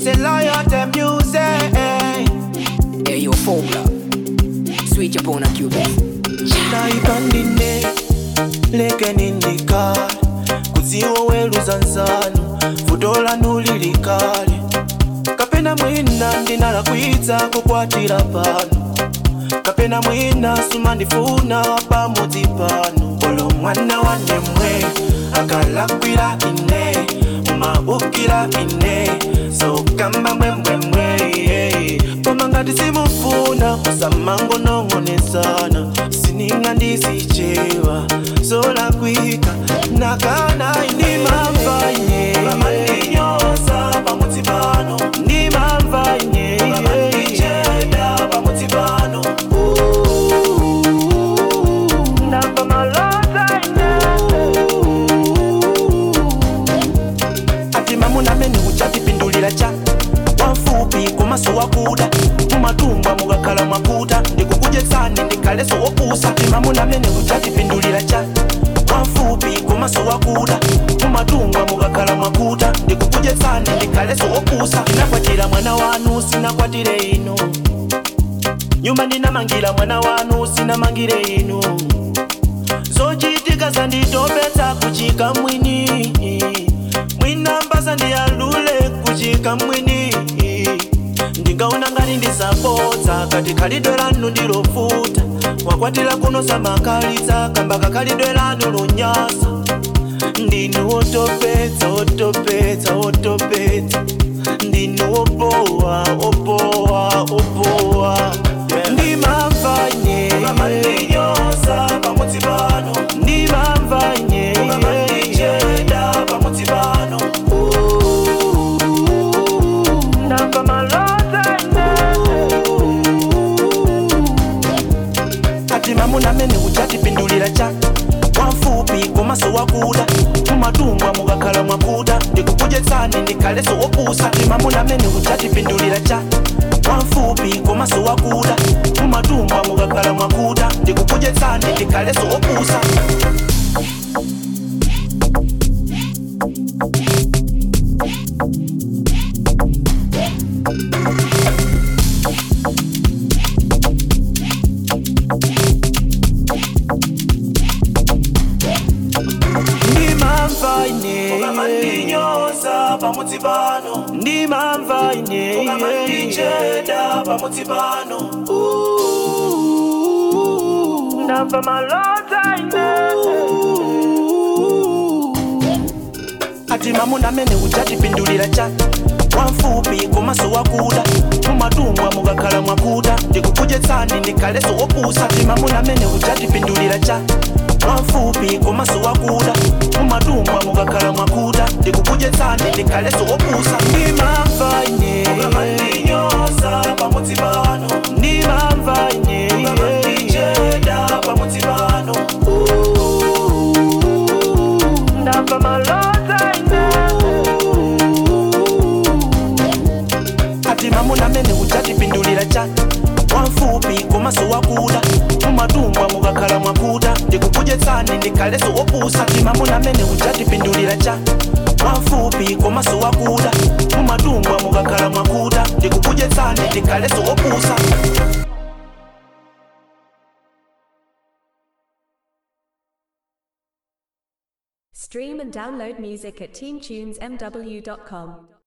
say liar them music. Hey, yo, formula. Sweet upon a cupid. naipandine lekenindikale kudziwo weluza nzanu vuto lanu lilikale kapena mwina ndinalakwitsa kukwatira pano kapena mwina sumandifuna pamudzi pano olo mwana wanemwe akalakwira ine umaukira ine sokamba mwemwemwe yeah. koma ngati simufuna usamango nong'onesana sininga ndisichewa solakwika nakana ndimamva ine vamandinyoza pamudzi pano ndimamva ine vamandicheda pamudzi pano ndamva malota ine ati mamuna amene uchatipindulira cha wamfupi komaso wakuda mumatumba mukakhala mwakuta ndikukudyetsani ndikhaleso wopusa ati mamuna amene uchatipindulira cha wamfupi komaso wakuda mumatumba mukakhala mwakuta ndikukudyetsani ndikhaleso wopusa ndinakwatira mwana wanu sinakwatire inu nyumba ndinamangira mwana wanu sinamangire inu zochitika zanditopetsa kuchika mwini mwinambasa ndiyalule kuchika mwini ndingaona ngati ndisapodza kati khalidwe lanu ndilofuta wakwatira kuno samakalitsa kamba kakhalidwe lanu lunyasa ndinu wotopetsa wotopetsa wotopetsa ndinu wopowa wopowa wopowa ndimamva nye mamandinyoza pamudzi pano ndimamva nye mamandicheda pamudzi pano ndamva malota ati mamuna amene uchatipindulira cha wamfupi komaso wakuda mumatumba mukakhala mwakuda ndikukudyetsani ndikhaleso wopusa ati mamuna amene uchatipindulira cha wamfupi komaso wakuda mumatumba mukakhala mwakuda ndikukudyetsani ndikhaleso wopusa ndimamva ine mamandinyoza pamudzi pano ndimamva ine mamandicheda pamudzi pano ndamva malota ine ati mamuna amene uchatipindulira cha wamfupi komaso wakuda mumatumba mukakhala mwakuda ndikukudyetsani ndikhaleso wopusa ati mamuna amene uchatipindulira cha wamfupi komaso wakuda mumatumba mukakhala mwakuda ndikukudyetsani ndikhaleso wopusa ndimamva ine mamandinyoza pamudzi pano ndimamva ine mamandicheda pamudzi pano ndamva malota ine ati mamuna amene uchatipindulira cha wamfupi komaso wakuda mumatumba mukakhala mwakuda ndikukudyetsani ndikhaleso wopusa ati mamuna amene uchatipindulira cha wamfupi komaso wakuda mumatumba mukakhala mwakuda ndikukudyetsani ndikhaleso wopusa Stream and download music at teamtunesmw.com.